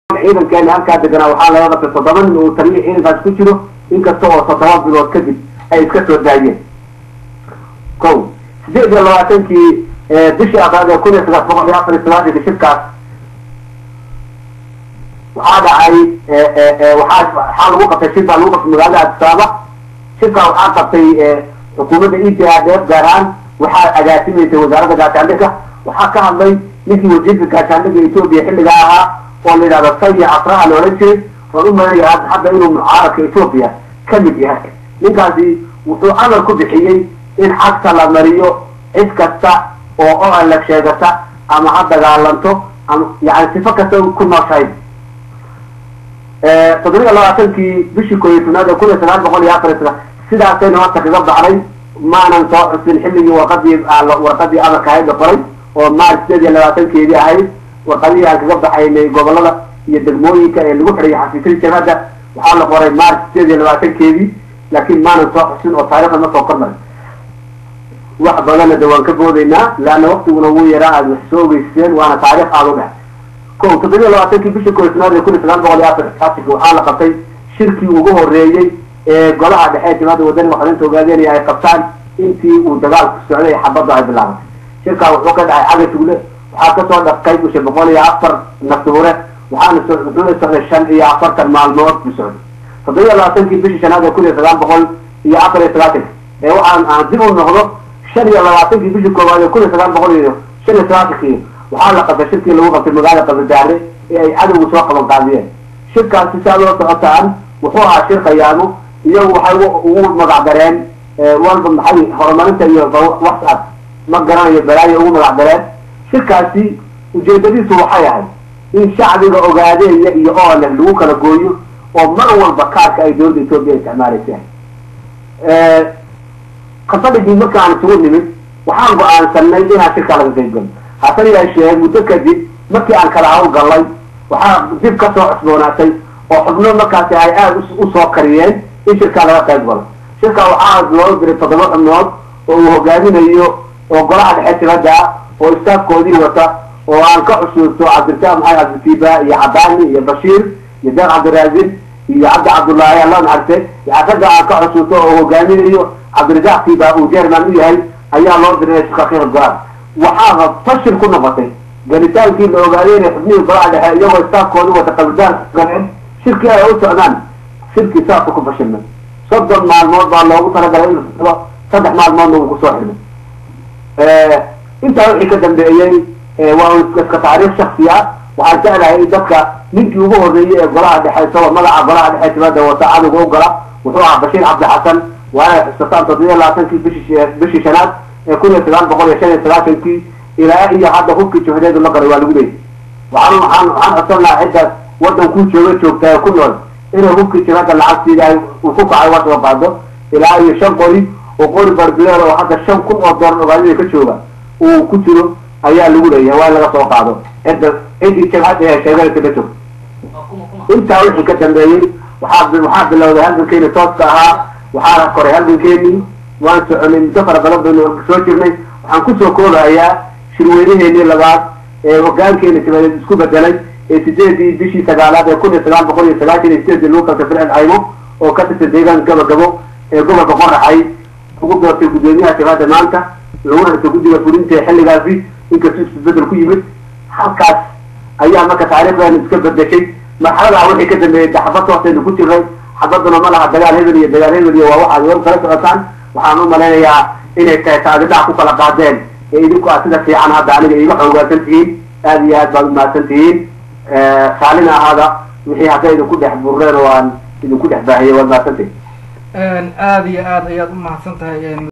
ciidankeena halkaa deganaa waxaa laga qabtay toddoba nin uu taliya ciidankaas ku jiro inkasta oo toddoba bilood kadib ay iska soo daayeen ko sideed iyo labaatankii bishii afraad ee kun iyo sagaal boqol iyo afar iyo sagaashanka shirkaas waxaa dhacay waxaa waxaa lagu qabtay shir baa lagu qabtay magaalada adisaaba shirkaa waxaa qabtay xukuumadda e t a df gaar ahaan waxaa agaasimaysay wasaaradda gaashaandhigga waxaa ka hadlay ninkii wasiirka gaashaandhigga etoobiya xilligaa ahaa oo la yidhahdo saya afraha la odhan jiray oon u malanaya hadda inuu mucaaradka etoobiya ka mid yahay ninkaasi wuxuu amar ku bixiyey in cagta la mariyo cid kasta oo oanlag sheegata ama ha dagaalanto ama yani sifo kasta ku nooshahay toddobiya labaatankii bishii koob iyo tobnaad ee kun iyo sagaal boqol iyo afar iyo sagaal sidaasayna horta kaga baxday maanan soo xusin xilligii warqadii warqadii amarka ahayd la qoray oo maarch sideed iyo labaatankeedii ahayd warqadihii aan kaga baxaynay gobolada iyo degmooyinka ee lagu xidhay xafiisyada jabhadda waxaa la qoray maarch sideed iyo labaatankeedii laakiin maanan soo xusin oo taarikhda ma soo kormarin wax badanna de waan ka boodaynaa leanna waktiguna wuu yaraa aad wax soo ogeyseen waana taarikh aada u dheh ko toddobiya labaatankii bishii koob iyo tobnaad ee kun iyo sagaal boqol iyo afar afarka waxaa la qabtay shirkii ugu horeeyey ee golaha dhexe ee jabhadda wadani waxdinta ogaadeynaya ay qabtaan intii uu dagaalku socday xabaddu ay bilaabatay shirkaa wuxuu ka dhacay cagatugle waxaa kasoo dhaqay bisha boqol iyo afar naftuhure waxaana wuxuuna socday shan iyo afartan maalmood buu socday toddobiya labaatankii bishii shanaad ee kun iyo sagaal boqol iyo afar iyo sagaatanka ee waxaan aan dib u noqdo shan iyo labaatankii bishii koowaad ee kun iyo sagaal boqol iyo shan iyo sagaatanki waxaa la qabtay shirkii lagu qabtay magaalada qabadaare ee ay cadowgu soo qaban qaadiyeen shirkaasi saa loo socotaan wuxuu ahaa shir khayaamo iyagu waxay ugu magac dareen walba maxay horumarinta iyo whatsapp ma garanayo balaayo ugu magac dareen shirkaasi ujeedadiisu waxay ahayd in shacbiga ogaadeeya iyo oole lagu kala gooyo oo mar walba kaarka ay dowladda etoobiya isticmaalaysa kasadhigii markaan isugu nimid waxaan go-aansanay inaan shirkaa laga qayb galo hase yeeshee muddo kadib markii aan kala hawl gallay waxaa dib ka soo cusboonaatay oo xubno markaasi ay aada usoo kariyeen in shirkaa laga qayb galo shirkaa waxaa loo diray toddoba xubnood oo uu hogaaminayo oo golaha dhexe tibadda oo istaafkoodii wata oo aan ka xusuusto cabdirasaaq maxamed cabditiiba iyo cadaani iyo bashiir iyo deeq cabdiraasin iyo cabdi cabdullaahi alla naxarte ragga aan ka xusuusto oo hogaaminayo cabdirasaaq tiiba uu jerman u yahay ayaa loo diray shirka ka qaybgalaan waxaaba fashil ku noqotay gelitaankii la ogaaday inay xubnihii golaha dhexe iyagoo istaafkoodu wata qabidaan galeen shirkii ay u socdaan shirkii saasa ku fashilmay soddon maalmood baa loogu talagalay in saddex maalmoodna uu kusoo xirmay intaa wixii ka dambeeyey waa iska taariikh shaksi ah waxaan jeclahay in dadka ninkii ugu horreeyey ee golaha dhexe isagoo magaca golaha dhexe tibada wata cadowga u gala wuxuu ahaa bashiir cabdixasan waa inay xusataan toddobiya labaatankii bishii bishii shanaad ee kun iyo sagaal boqol iyo shan iyo sagaashankii ilaa iyo hadda hubkii juhdeedu la garay waa lagu leeyay waxaan waxaan waxaan codsan lahaa ciddaas waddankuu jooga joogta ee ku nool inay hubkii jibhadda lacagtiida ay uu ku kacay waa soo qaado ilaa iyo shan qori oo qori barbileer oo hadda shan kun oo doolar ogaadida ka jooga uu ku jiro ayaa lagu leeyahay waa in laga soo qaado cidda ciddii jabhadda ee sheeganaysa ka joogta intaa wixii ka dambeeyey waxaa waxaa bilowday halgankeeni tooska ahaa waxaa koray halgankeenii waan soconay muddo fara badan baynu soo jirnay waxaan kusoo koobahayaa shirweynaheenii labaad ee hogaankeeni tibadeed isku bedelay ee sideedii bishii sagaalaad ee kun iyo sagaal boqol iyo sagaashan iyo sideedii lagu qabtay fircil caymo oo ka tirsan deegaan gabagabo ee gobolka qoraxay ugu doortay guddoomiyaha jabhadda maanta laguna dhigtay guddiga fulinta ee xilligaasi inkastuu isbedel ku yimid halkaas ayaa marka taariikhdeenu iska bedeshay marxaladaa wixii ka dambeeyey xabad hoosaynu ku jiray xabaduna ma laha dagaal hebel iyo dagaal hebel iyo waa waxaad iga kala socotaan waxaan u malaynayaa inay tahay taagidhac ku kala qaadeen ee idinku aad sida fiican hadda aniga iiga xoogaasan tihiin aada iyo aad baad umahadsan tihiin saalina ahaada wixii hadday idinku dhex burreen oo aan idinku dhex baahiyay waad mahadsantihin aada iyo aad ayaad u mahadsan tahay